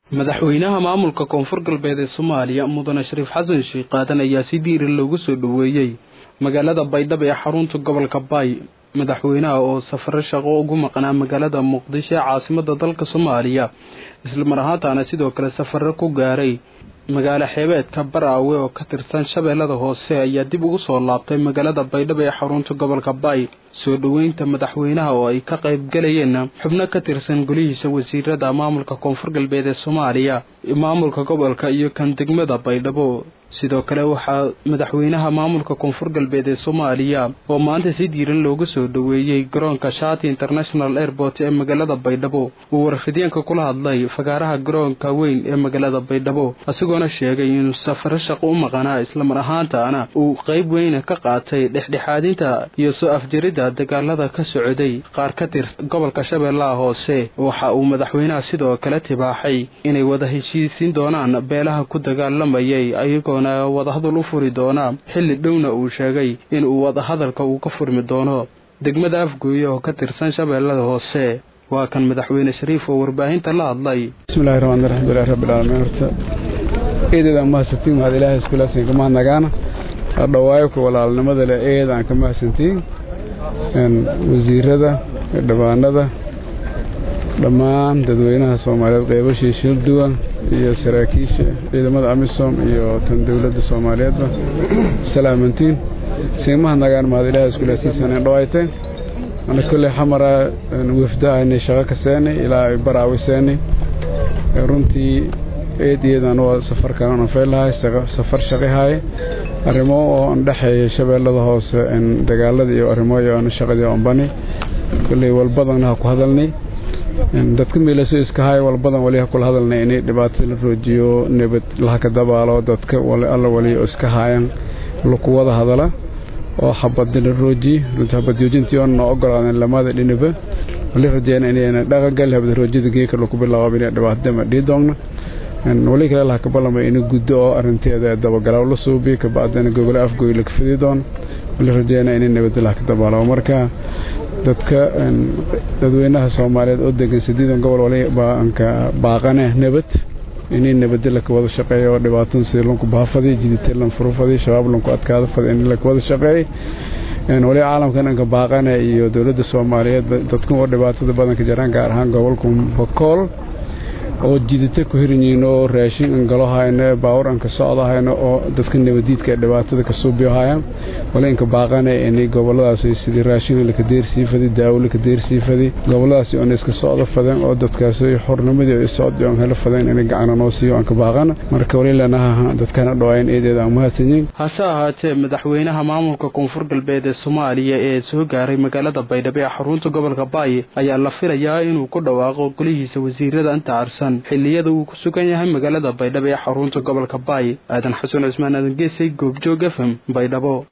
madaxweynaha maamulka koonfur galbeed ee soomaaliya mudane shariif xasan sheekh qaadan ayaa si diiran loogu soo dhoweeyey magaalada baydhabo ee xarunta gobolka baay madaxweynaha oo safaro shaqo ugu maqnaa magaalada muqdisho ee caasimada dalka soomaaliya islamar ahaantaana sidoo kale safaro ku gaaray magaalo xeebeedka baraawe oo ka tirsan shabeellada hoose ayaa dib ugu soo laabtay magaalada baydhabo ee xarunta gobolka baay soo dhoweynta madaxweynaha oo ay ka qayb galayeen xubno ka tirsan golihiisa wasiirada maamulka koonfur galbeed ee soomaaliya maamulka gobolka iyo kan degmada baydhabo sidoo kale waxaa madaxweynaha maamulka koonfur galbeed ee soomaaliya oo maanta si diiran loogu soo dhoweeyey garoonka shati international airport ee magaalada baydhabo uu warfideenka kula hadlay fagaaraha garoonka weyn ee magaalada baydhabo isagoona sheegay inuu safaro shaqo u maqanaa islamar ahaantaana uu qayb weyna ka qaatay dhexdhexaadinta iyo soo afjaridda dagaalada ka socday qaar ka tirsan gobolka shabeellaha hoose waxa uu madaxweynaha sidoo kale tibaaxay inay wada heshiisiin doonaan beelaha ku dagaalamayay ayagoona wadahadal u furi doonaa xilli dhowna uu sheegay inuu wadahadalka uu ka furmi doono degmada afgooye oo ka tirsan shabeellada hoose waa kan madaxweyne shariif oo warbaahinta la hadlay bismillahi raxmaan raxiim ilahi rabbilcaalamiin horta eedeedaan mahadsantiin mahad ilaahay iskulaasin ka mahadnagaana dhawaayo ku walaalnimada leh eed aan ka mahadsantiin wasiirada dhabaanada dhammaan dadweynaha soomaaliyeed qeybashii shilduwan iyo saraakiisha ciidamada amisom iyo tan dowladda soomaaliyeedba salaamantiin siimaha nagaan mahad ilaahay iskulaasiisaneen dhawaayteen ana kolley xamara wafda aynay shaqo ka seenay ilaa ay baraawi seenay runtii eediyadan waa safarkan aan faylahay safar shaqihaaye arrimo oo aan dhexeeya shabeellada hoose dagaalada iyo arrimoyo aan shaqadii aan bani kolley walbadana ha ku hadalnay dadka miilaso iska haay walbadan wali ha kula hadalnay inay dhibaato la roojiyo nabad laha ka dabaalo dadka alla waliyo iska haayan laku wada hadala oo xabadi la roojiye runtii xabad joojintii oona ogolaaden lamada dhinaba wali rajeyna inayna dhaqangal habad roojida geeka laku bilaabo inay dhibaatadama dhii doogna wali kale laha ka ballamay ina guddo oo arrinteeda dabagalaw la suubiyo kabacdina gogole afgoy laga fidi doono wali rajeyna inay nabad laha ka dabaalo marka dadka dadweynaha soomaaliyeed oo degan sideedan gobol walibaanka baaqane nabad inay nabadda laka wada shaqeeyo oo dhibaatada sidii lanku baafadi jidite lan furufadi shabaab lanku adkaada fadi in laka wada shaqeey wali caalamkan anka baaqane iyo dowladda soomaaliyeed dadkan oo dhibaatada badanka jiraan gaar ahaan gobolka bakool oo jidite ku hiranyihiin oo raashin an galo hayno baawur an ka socdo hayno oo dadka nabadiidka ee dhibaatada ka suubiyo hayaan wali inka baaqane inay goboladaas sidii raashin laka deersii fadi daawo laka deersii fadi goboladaas oona iska socdo fadeen oo dadkaas xornimadii oo socdi oon helo fadeen inay gacana noo siiyo aan ka baaqana marka wali lanaha dadkana dhawaayan eedeeda aan mahadsanyiin hase ahaatee madaxweynaha maamulka koonfur galbeed ee soomaaliya ee soo gaaray magaalada baydhabo ee xarunta gobolka baay ayaa la filayaa inuu ku dhawaaqo golihiisa wasiirada inta carsan xilliyada uu ku sugan yahay magaalada baydhabo ee xarunta gobolka baay aadan xasan cismaan aadan geesay goobjoog fm baydhabo